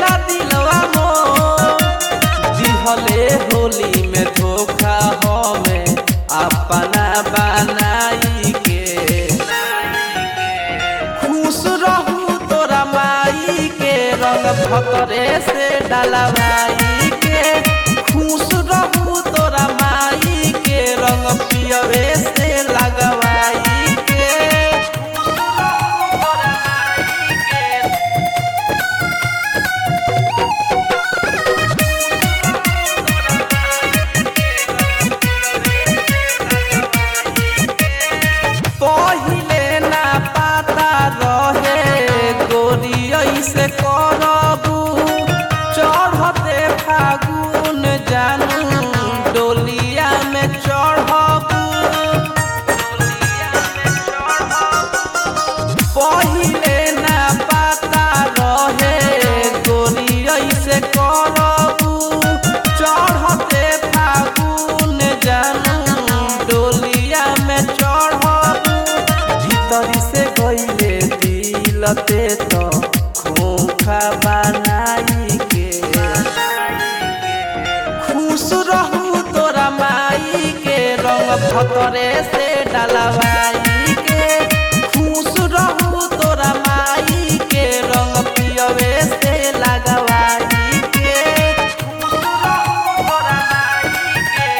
करेला दिलवा मोर दिहले होली में धोखा हमें अपना बनाई के खुश रहू तोरा माई के रंग भतरे से डलवाई के खुश रहू तोरा माई के रंग पियवे से लगवाई के पहिले ना पता रहे गोरी ऐसे करबू चढ़ते फागुन जानू डोलिया में चढ़बू पहिले ना पता रहे गोरी ऐसे करबू चढ़ते फागुन जानू डोलिया में चढ़बू भीतरी से गईले दिलते तो खोखा बनाई के खुश रहू तोरा माई के रंग भतरे से डलवाई के खुश रहू तोरा माई के रंग पियवे से लगवाई के खुश रहू तोरा माई के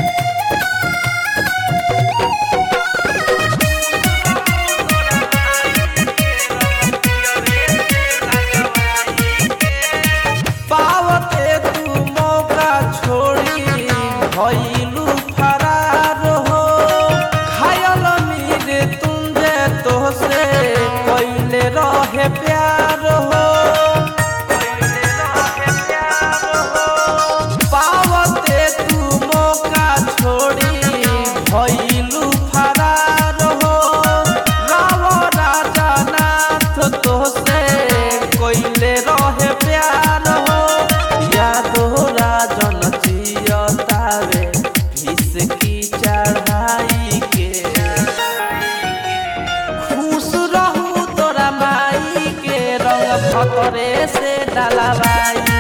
पावते तू मौका छोड़ी भइलू फरार हो घायल मीर तुम जे तोहसे कैले रहे प्यार हो पावते तू मौका छोड़ी भइलू फरार हो राव राजा नाथ तोहसे कैले रहे प्यार हो यादो राजन जियतावे भीष की चढ़ाई के खुश रहू तोरा माई के रंग भतरे से डलवाई